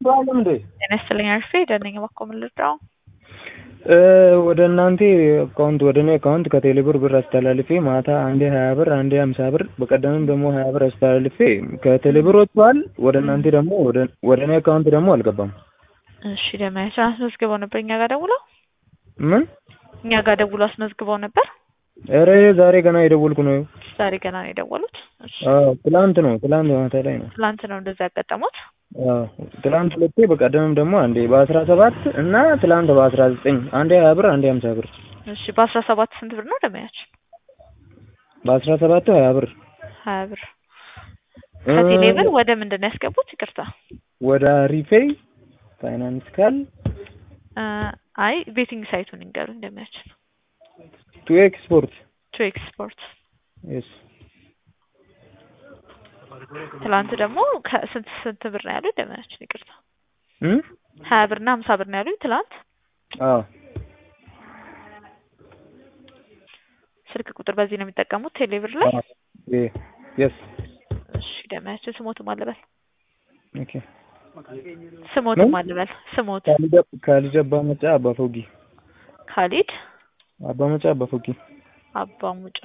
አልተስተዋለም እንዴ? ጤና ይስጥልኝ አርፌ ደነኝ ባኮ ምልድራው ወደ እናንተ አካውንት ወደ እኔ አካውንት ከቴሌ ብር ብር አስተላልፌ ማታ አንዴ ሀያ ብር አንዴ ሀምሳ ብር በቀደምም ደግሞ ሀያ ብር አስተላልፌ ከቴሌ ብር ወጥቷል። ወደ እናንተ ደግሞ ወደ እኔ አካውንት ደግሞ አልገባም። እሺ ደማያችን አስመዝግበው ነበር እኛ ጋር ደውለው ምን እኛ ጋር ደውሎ አስመዝግበው ነበር። ኧረ ዛሬ ገና የደወልኩ ነው። ዛሬ ገና ነው የደወሉት። እሺ አዎ ትላንት ነው ትላንት ማታ ላይ ነው። ትላንት ነው እንደዛ ያጋጠሙት። አዎ ትላንት ሁለቴ በቀደምም ደግሞ አንዴ በአስራ ሰባት እና ትላንት በአስራ ዘጠኝ አንዴ ሀያ ብር አንዴ ሀምሳ ብር እሺ በአስራ ሰባት ስንት ብር ነው ደማያችን? በአስራ ሰባቱ ሀያ ብር ሀያ ብር ከቴሌ ብር ወደ ምንድን ነው ያስገቡት? ይቅርታ ወደ ሪፔይ ፋይናንስ ካል አይ ቤቲንግ ሳይቱን ይንገሩ እንደሚያችን ቱ ኤክስፖርት ቱ ኤክስፖርት የስ ትላንት ደግሞ ከስንት ስንት ብር ነው ያሉኝ? ደመያችን ይቅርታ እም ሀያ ብር እና ሀምሳ ብር ነው ያሉኝ ትላንት። አዎ ስልክ ቁጥር በዚህ ነው የሚጠቀሙት ቴሌ ብር ላይ? የስ እሺ ደመያችን ስሞቱ ማለበል ኦኬ ስሞቱ ማለበል ስሞቱ ካሊድ አባ መጫ አባ ፎጊ ካሊድ አባ መጫ አባ ፎጊ አባ ሙጫ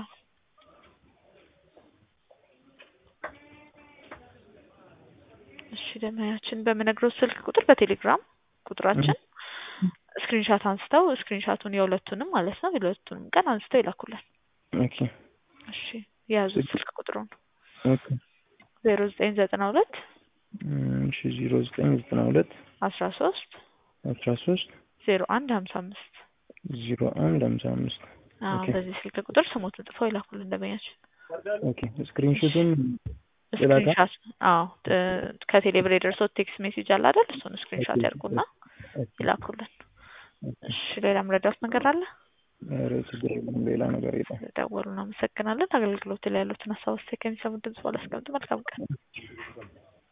እሺ ደመያችን በምነግረው ስልክ ቁጥር በቴሌግራም ቁጥራችን ስክሪንሻት አንስተው ስክሪንሻቱን የሁለቱንም ማለት ነው የሁለቱንም ቀን አንስተው ይላኩልን። ኦኬ እሺ የያዙት ስልክ ቁጥሩን ኦኬ ዜሮ ዘጠኝ ዘጠና ሁለት እሺ ዜሮ ዘጠኝ ዘጠና ሁለት አስራ ሶስት አስራ ሶስት ዜሮ አንድ ሀምሳ አምስት ዜሮ አንድ ሀምሳ አምስት አዎ ኦኬ በዚህ ስልክ ቁጥር ስሞትን ጽፈው ይላኩልን ደንበኛችን። ኦኬ ስክሪንሾቱን ስክሪንሻት አዎ ከቴሌ ብር የደርሶት ቴክስት ሜሴጅ አለ አይደል? እሱን ስክሪንሻት ያርጉና ይላኩልን። እሺ ሌላ ምረዳት ነገር አለ? ኧረ ችግር የለም ሌላ ነገር የለም። ደወሉ። እናመሰግናለን። አገልግሎት ላይ ያሉትን ሀሳብ አስተያየት ከሚሰሙት ድምጽ ባላስቀምጥ መልካም ቀን